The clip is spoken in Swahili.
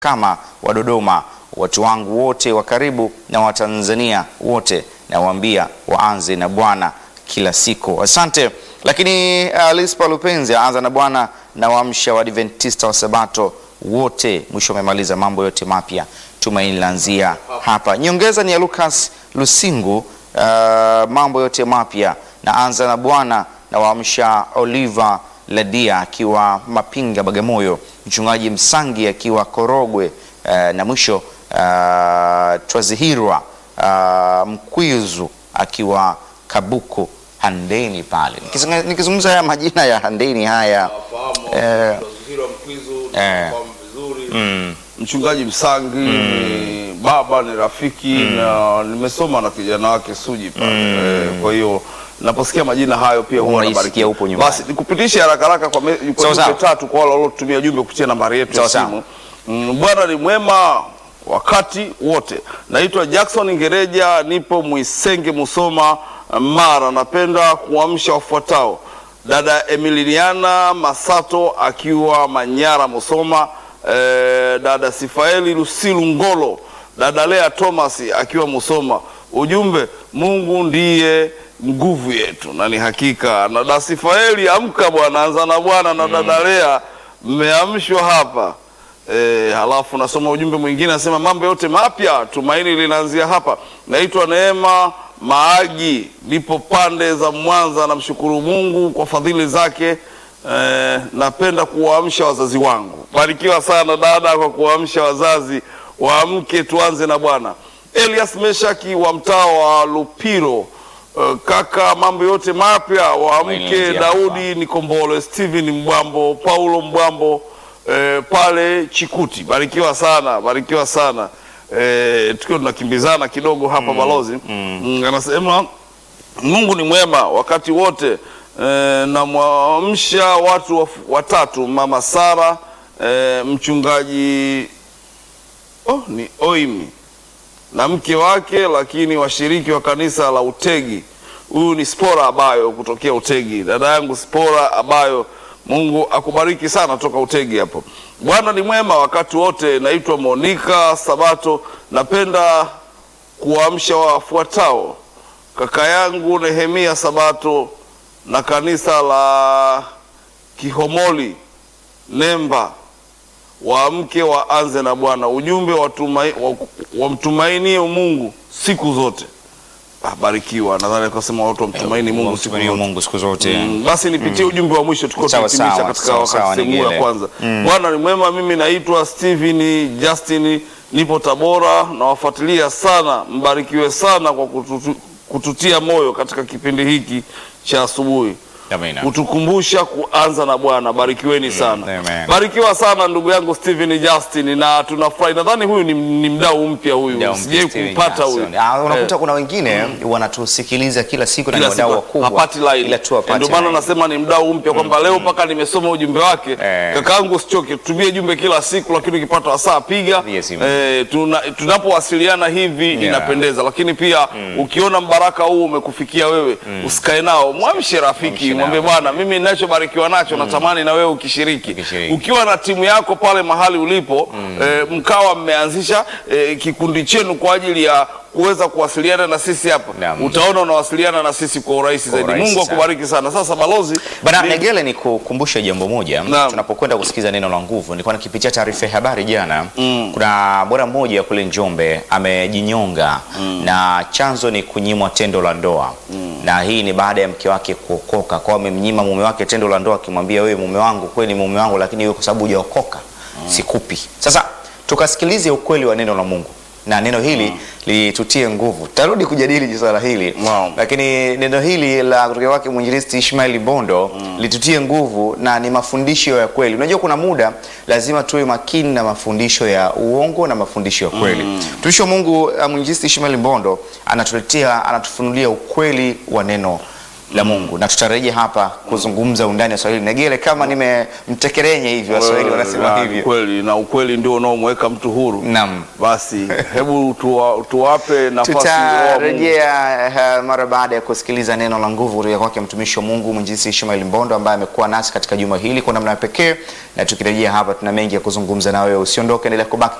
kama wa Dodoma, watu wangu wote wa karibu na Watanzania wote nawaambia waanze na Bwana kila siku. Asante. Lakini uh, Lispa Lupenzi anza na Bwana na waamsha Waadventista wa Sabato wote. Mwisho amemaliza mambo yote mapya, tumaini laanzia hapa. Nyongeza ni ya Lucas Lusingu, uh, mambo yote mapya na anza na Bwana na waamsha Oliver Ladia akiwa Mapinga Bagamoyo, mchungaji Msangi akiwa Korogwe, uh, na mwisho uh, Twazihirwa uh, Mkwizu akiwa Kabuku Handeni pale. Nikizunga- Nikizungumza haya majina ya Handeni haya eh, eh, mm, Mchungaji Msangi ni baba, ni rafiki na nimesoma na kijana wake Suji pale. Eh, kwa hiyo naposikia majina hayo pia huwa Unaisikia nabarikiwa. upo nyumbani. Basi nikupitishe haraka haraka kwa, me, kwa Sawa, jumbe sawa. tatu kwa wale waliotumia jumbe kupitia nambari yetu ya Sawa, simu. Mm, Bwana ni mwema wakati wote. Naitwa Jackson Ngereja, nipo Mwisenge, Musoma, Mara. Napenda kuamsha wafuatao: dada Emiliana Masato akiwa Manyara, Musoma, eh, dada Sifaeli Lusilu Ngolo, dada Lea Thomas akiwa Musoma. Ujumbe, Mungu ndiye nguvu yetu, na ni hakika. Na dada Sifaeli, amka bwana, anza na Bwana. Na dada Lea, mmeamshwa hapa. E, halafu nasoma ujumbe mwingine anasema mambo yote mapya tumaini linaanzia hapa. Naitwa Neema Maagi, nipo pande za Mwanza. Namshukuru Mungu kwa fadhili zake. E, napenda kuwaamsha wazazi wangu. Barikiwa sana dada kwa kuwaamsha wazazi, waamke tuanze na Bwana. Elias Meshaki wa mtaa wa Lupiro. E, kaka, mambo yote mapya waamke. Tumaini Daudi Nikombole, Steven Mbwambo, Paulo Mbwambo eh, pale Chikuti. Barikiwa sana, barikiwa sana. Eh, tukiwa tunakimbizana kidogo hapa balozi mm, anasema Mungu ni mwema wakati wote. Eh, namwamsha watu waf- watatu, mama Sara, eh, mchungaji oh, ni Oimi na mke wake, lakini washiriki wa kanisa la Utegi. Huyu ni Spora Abayo kutokea Utegi, dada yangu Spora Abayo. Mungu akubariki sana toka Utegi hapo. Bwana ni mwema wakati wote. Naitwa Monika Sabato, napenda kuwaamsha wafuatao: kaka yangu Nehemia Sabato na kanisa la Kihomoli Nemba waamke waanze na Bwana. Ujumbe watumai- wa- wamtumainie Mungu siku zote. Ah, barikiwa. Nadhani akasema watu wamtumaini Mungu siku Wamtumainie zote. Mungu siku zote. Mm, basi nipitie ujumbe wa mwisho tuko Sawa, tunahitimisha sawa, katika sawa, sawa, wakati sehemu ya Nigele. kwanza. Bwana ni mwema. Mimi naitwa Steven Justin, nipo Tabora, nawafuatilia sana. Mbarikiwe sana kwa kututu, kututia moyo katika kipindi hiki cha asubuhi Amina. kutukumbusha kuanza na Bwana. Barikiweni sana, amen. barikiwa sana ndugu yangu Steven Justin, na tunafurahi. Nadhani huyu ni, ni mdau mpya huyu, Mdau sijai Steven kumpata huyu. Johnson. Ah, unakuta Eh, kuna wengine wanatusikiliza kila siku na ni kila wadau siku wakubwa hapati line. ila tu hapati Ndio maana line. nasema ni mdau mpya kwamba leo mpaka nimesoma ujumbe wake. Eh. Kakaangu usichoke, tutumie jumbe kila siku, lakini ukipata wasaa piga. Piga simu. Eh, tuna, tunapowasiliana hivi inapendeza, lakini pia ukiona mbaraka huu umekufikia wewe usikae nao, mwamshe rafiki, Mwamshe mwambie nao. bwana, mimi ninachobarikiwa nacho natamani na wewe ukishiriki. Ukishiriki. Ukiwa na timu yako pale mahali ulipo eh, mkawa mmeanzisha eh, kikundi chenu kwa ajili ya kuweza kuwasiliana na sisi hapa, Naam. utaona unawasiliana na sisi kwa urahisi zaidi. urahisi Mungu sana. akubariki sana. Sasa balozi Bana ni- Negele, ni kukumbusha jambo moja. Naam. Tunapokwenda kusikiza neno la nguvu, nilikuwa nikipitia taarifa ya habari jana. Kuna bwana mmoja kule Njombe amejinyonga na chanzo ni kunyimwa tendo la ndoa na hii ni baada ya mke wake kuokoka, kwa amemnyima mume wake tendo la ndoa, akimwambia wewe mume wangu kweli mume wangu, lakini wewe kwa sababu hujaokoka sikupi. Sasa tukasikilize ukweli wa neno la Mungu na neno hili litutie nguvu. Tarudi kujadili swala hili Naam. lakini neno hili la kutoka kwake mwinjilisti Ishmael Bondo litutie nguvu na ni mafundisho ya kweli. Unajua, kuna muda lazima tuwe makini na mafundisho ya uongo na mafundisho ya kweli. Mtumishi wa Mungu uh, mwinjilisti Ishmael Bondo anatuletea, anatufunulia ukweli wa neno la Mungu, na tutarejea hapa kuzungumza undani wa swala hili. Negele, kama nimemtekerenye hivyo, Waswahili wanasema Na hivyo. Kweli na ukweli ndio unaomweka mtu huru. Naam. Basi hebu tuwa, tuwape nafasi Roho wa Mungu. tutarejea uh, mara baada ya kusikiliza neno la nguvu kutoka kwake mtumishi wa Mungu mwinjilisti Ishmael Mbondo ambaye amekuwa nasi katika juma hili kwa namna ya pekee, na tukirejea hapa tuna mengi ya kuzungumza na wewe. Usiondoke, endelea kubaki